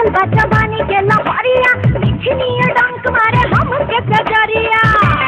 चढ़ल बा जवानी के लहरिया मिठनी डंक मारे हम के कजरिया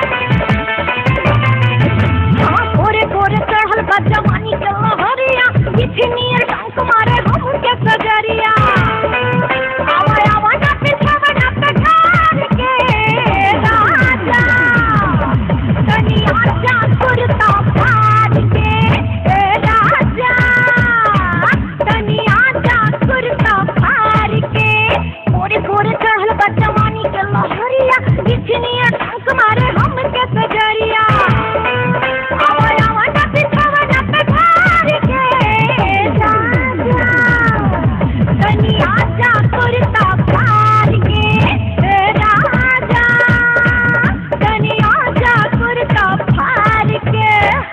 हाँ गोरे गोरे चढ़ल बा जवानी के लहरिया मिठनी डंक मारे हम के कजरिया आवा आवा ना पिछावा ना पठार के राजा तनी आजा कुर्ता फाड़ के ए राजा तनी आजा कुर्ता फाड़ के गोरे गोरे चढ़ल बा जवानी के लहरिया बिछनी टंक मारे हम के सजरिया आवा आवा ना पिछावा ना पठार के राजा तनी आजा कुर्ता फाड़ के ए राजा तनी आजा कुर्ता फाड़ के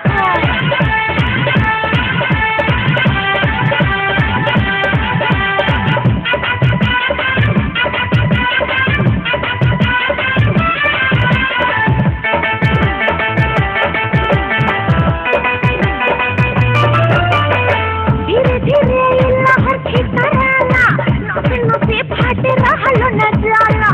धीरे धीरे लहर खितराला नसे नसे फाटे रहलो न जाला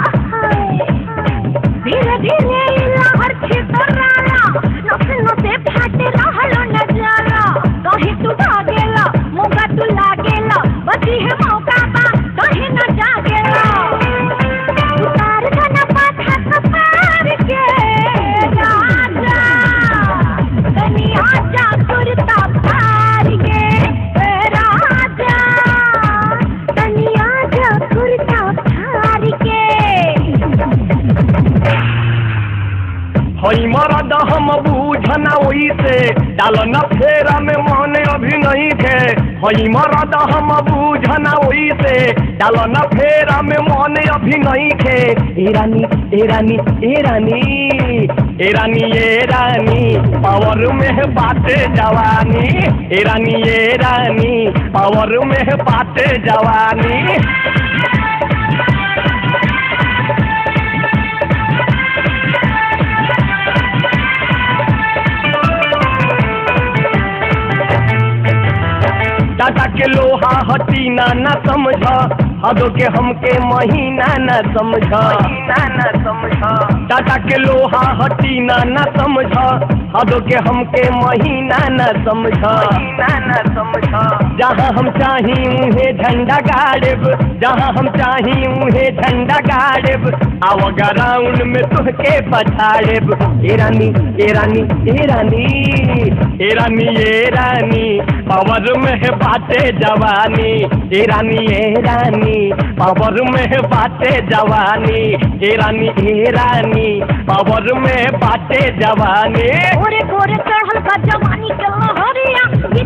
धीरे धीरे लहर खितराला नसे नसे फाटे रहलो न जाला कहीं तू भागेला मौका तू लागेला बची है मौका बा कहीं न जागेला उतार धन पाथा कपार के राजा तनी आजा कुर्ता फाड़ के ए राजा तनी आजा कुर्ता फाड़ के हई मरद हम बूझना ओइसे डाल न फेरा में मन अभी नहीं थे हई मरद हम बूझना ओइसे डाल न फेरा में मन अभी नहीं थे ए रानी ए रानी ए रानी ए रानी ए रानी पावर में बाटे जवानी ए रानी ए रानी पावर में बाटे जवानी दादा के लोहा हटी ना न समझ हदो के हमके महीना न समझ महीना न समझ दादा के लोहा हटी ना न समझ हदो के हमके महीना न समझ महीना न समझ जहाँ हम चाही उहे झंडा गाड़ब जहाँ हम चाही उहे झंडा गाड़ब आव ग्राउंड में तुहके पछाड़ब ए रानी ए रानी ए रानी ए रानी ए रानी पावर में है बाटे जवानी ए रानी ए रानी पावर में है बाटे जवानी ए रानी ए रानी पावर में बाटे जवानी गोरे गोरे चढ़ल बा जवानी के लहरिया